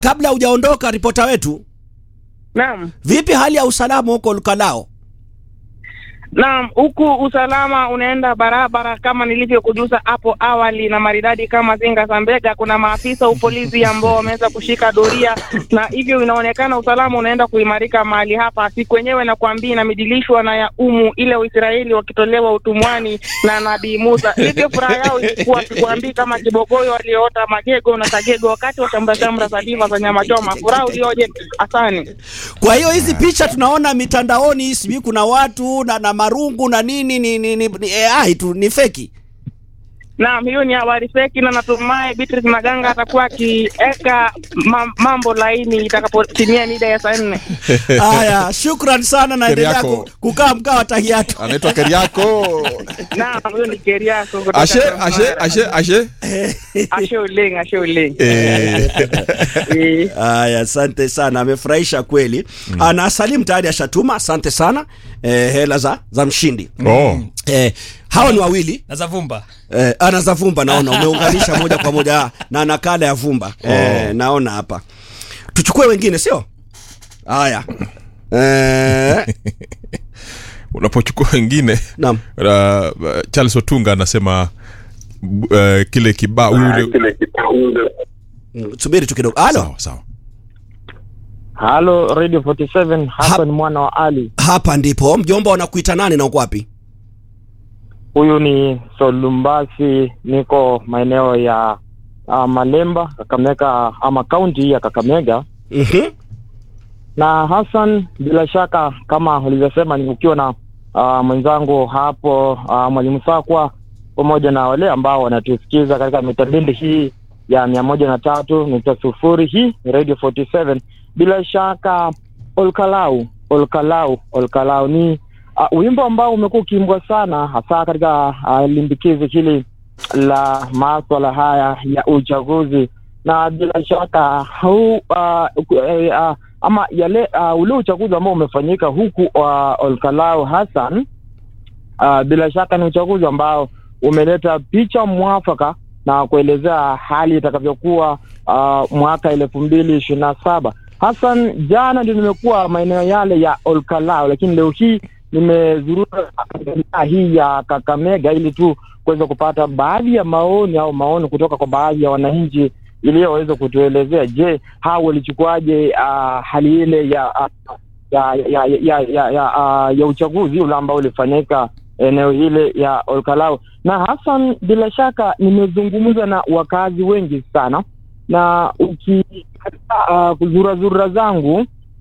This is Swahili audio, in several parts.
kabla hujaondoka ripota wetu, Naam. vipi hali ya usalama huko Lukalao? Naam, huku usalama unaenda barabara kama nilivyokujuza hapo awali na maridadi kama zinga za mbega. Kuna maafisa upolisi ambao wameweza kushika doria, na hivyo inaonekana usalama unaenda kuimarika mahali hapa. Siku yenyewe nakwambia inamidilishwa na ya umu ile Waisraeli wakitolewa utumwani na Nabii Musa. Hivyo furaha yao ilikuwa sikuambii kama kibogoyo walioota magego na sagego wakati wa shamra shamra za diva za nyama choma. Furaha ulioje! Asani. Kwa hiyo hizi picha tunaona mitandaoni, sijui kuna watu na, na marungu na nini ni, ni, ni, ni AI tu ni feki. Naam, hiyo ni habari feki na natumai Beatrice Maganga atakuwa akiweka ma mambo laini itakapotimia mida ya saa nne. Haya, shukran sana, naendelea Keriako. ku- kukaa mkaa wa tahiatu. anaitwa Keriako. Naam, huyo ni Keriako kutoka Ashe, Transmara. ashe, ashe, ashe. Ashe Uleng, Ashe Uleng. Eh. Eh, Haya, asante sana, amefurahisha kweli. Mm. Na Salim tayari ashatuma, asante sana eh, hela za za mshindi Oh. eh, hawa ni wawili na za vumba eh, ana za vumba, naona umeunganisha moja kwa moja na nakala ya vumba eh, naona hapa. Tuchukue wengine, sio haya eh, Unapochukua wengine naam uh, Charles Otunga anasema uh, kile kibao yule Mm, subiri tu kidogo. Halo, sawa sawa. Halo Radio 47 Hassan mwana wa Ali. hapa ndipo mjomba, wanakuita nani na uko wapi? Huyu ni Solumbasi, niko maeneo ya uh, Malemba, Kakamega ama kaunti ya Kakamega. Mhm. Na Hassan, bila shaka kama ulivyosema, ni ukiwa na uh, mwenzangu hapo uh, mwalimu Sakwa pamoja na wale ambao wanatusikiza katika mitabendi hii ya mia moja na tatu nukta sufuri hii ni Radio 47 bila shaka Olkalau Olkalau Olkalau ni uh, wimbo ambao umekuwa ukiimbwa sana hasa katika uh, limbikizi hili la maswala haya ya uchaguzi na bila shaka huu uh, uh, ama yale uh, ule uchaguzi ambao umefanyika huku uh, Olkalau Hassan uh, bila shaka ni uchaguzi ambao umeleta picha mwafaka na kuelezea hali itakavyokuwa uh, mwaka elfu mbili ishirini na saba. Hassan, jana ndio nimekuwa maeneo yale ya Olkalau, lakini leo hii nimezurura wilaya hii ya Kakamega ili tu kuweza kupata baadhi ya maoni au maoni kutoka kwa baadhi ya wananchi iliyoweza kutuelezea, je, hao walichukuaje uh, hali ile ya uh, ya ya ya ya, ya, uh, ya uchaguzi ule ambao ulifanyika eneo hile ya Olkalau. Na Hassan, bila shaka nimezungumza na wakazi wengi sana, na ukikataa uh, kuzurazura zangu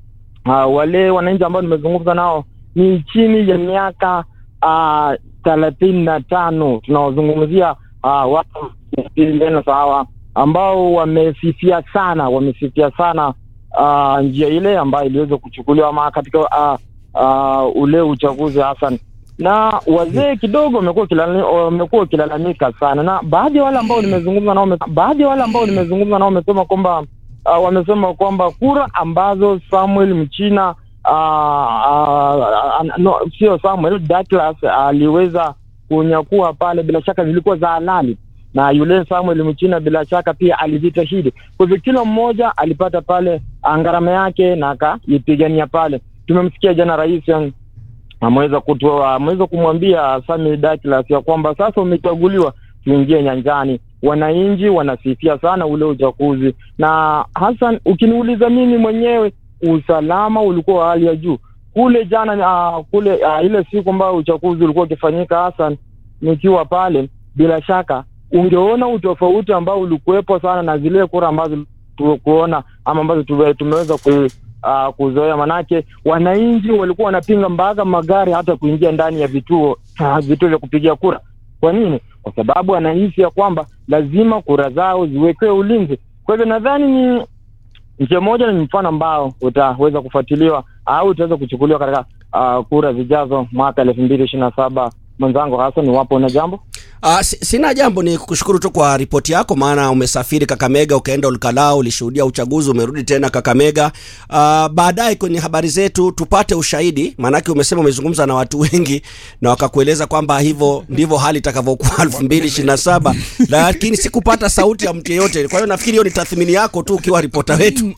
uh, wale wananchi ambao nimezungumza nao ni chini ya miaka uh, thelathini na tano tunaozungumzia uh, watu na sawa ambao wamesifia sana wamesifia sana uh, njia ile ambayo iliweza kuchukuliwa ama katika uh, uh, ule uchaguzi Hassan na wazee kidogo wamekuwa kilala- wamekuwa wakilalamika sana, na baadhi ya wale ambao nimezungumza nao, wame- baadhi ya wale ambao nimezungumza nao wamesema kwamba uh, wamesema kwamba kura ambazo Samuel Mchina uh, uh, no, sio Samuel Douglas aliweza kunyakua pale, bila shaka zilikuwa za halali na yule Samuel Mchina bila shaka pia alijitahidi. Kwa hivyo kila mmoja alipata pale ngarama yake na akaipigania pale. Tumemsikia jana rais um, ameweza kutoa ameweza kumwambia Sami Douglas ya kwamba sasa umechaguliwa, tuingie nyanjani. Wananchi wanasifia sana ule uchaguzi, na Hassan, ukiniuliza mimi mwenyewe, usalama ulikuwa wa hali ya juu kule jana. Uh, kule uh, ile siku ambayo uchaguzi ulikuwa ukifanyika, Hassan, nikiwa pale, bila shaka ungeona utofauti ambao ulikuwepo sana na zile kura ambazo tu- kuona ama ambazo tume- tumeweza ku, uh, kuzoea, manake wananchi walikuwa wanapinga mpaka magari hata kuingia ndani ya vituo uh, vituo vya kupigia kura. Kwa nini? Kwa sababu wanahisi ya kwamba lazima kura zao ziwekewe ulinzi. Kwa hivyo nadhani ni njia moja, ni mfano ambao utaweza kufuatiliwa au utaweza kuchukuliwa katika uh, kura zijazo mwaka elfu mbili ishirini na saba mwenzangu Hassan, iwapo una jambo. Uh, sina jambo, ni kushukuru tu kwa ripoti yako, maana umesafiri Kakamega, ukaenda Olkalau, ulishuhudia uchaguzi, umerudi tena Kakamega. Uh, baadaye kwenye habari zetu tupate ushahidi, maanake umesema umezungumza na watu wengi na wakakueleza kwamba hivyo ndivyo hali itakavyokuwa elfu mbili ishirini na saba lakini sikupata sauti ya mtu yeyote. Kwa hiyo nafikiri hiyo ni tathmini yako tu ukiwa ripota wetu.